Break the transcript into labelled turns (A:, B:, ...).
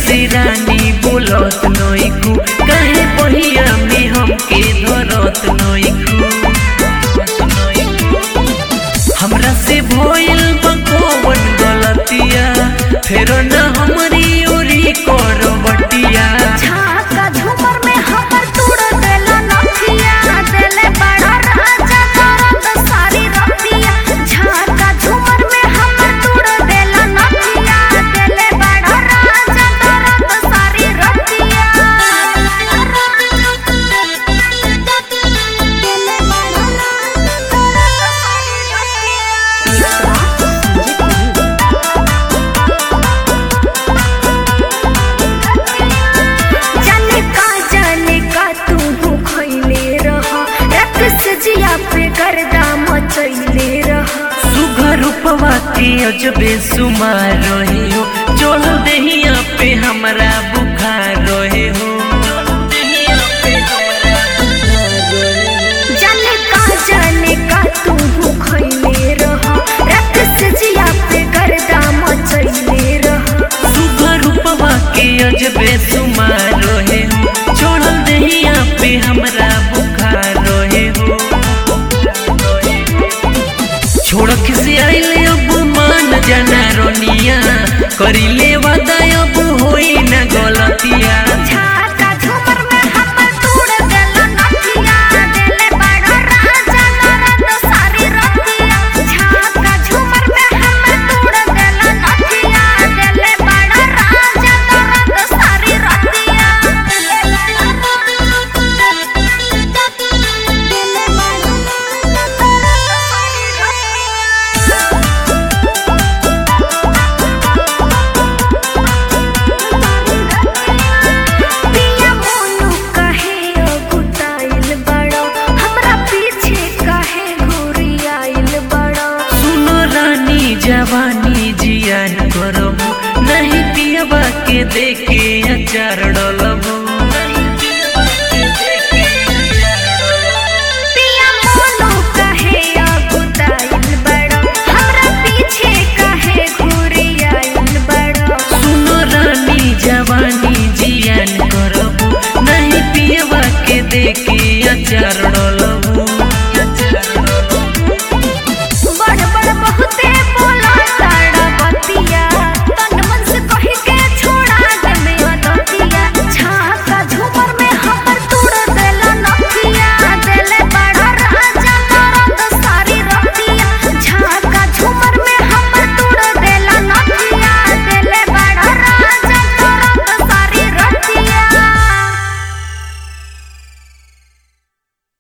A: से रानी बोलत नइखू काहे पहिया में हमके धरत नइखू हमरा से भइल बा कौन गलतिया फेर ना हमरी ओरी कर बटिया
B: झाका झूमर में हमर तोड़ देला नथिया देले बड़ा राजा दर्द सारी रतिया झाका झूमर में हमर तोड़ देला नथिया देले बड़ा राजा दर्द सारी रतिया देले बड़ा जाने का जाने का तू भूखैले रह रक्त से जिया पे गर्दा मचैले रह
A: सुघर रूपवा के अजबे सुमार रहे हो चढ़ देहिया पे हमरा बुखार रहे हो
B: जाने का जाने का तू भूखैले रह रक्त से जिया पे गर्दा मचैले रह
A: सुघर रूपवा के अजबे सुमार रहे हो चढ़ देहिया पे हमरा बुखार रहे हो छोड़ से आइले अब मान जाना रोनिया करिले वादा अब होई ना गलतिया
B: झाका झूमर में हमर तोड़ देला नथिया देले बड़ा राजा दर्द सारी रतिया झाका झूमर में हमर तोड़ देला नथिया देले बड़ा राजा दर्द सारी रतिया देले बड़ा देले बड़ा पिया मोनू काहे अगुताइल बड़ो हमरा पीछे काहे घुरियाइल बड़ो
A: सुनो रानी जवानी जियान करबो नहीं पियबा के देखे अचार डलबो
B: पिया मोनू काहे अगुताइल बड़ो हमरा पीछे काहे घुरियाइल बड़ो
A: सुनो रानी जवानी जियान करबो नहीं पियबा के देखे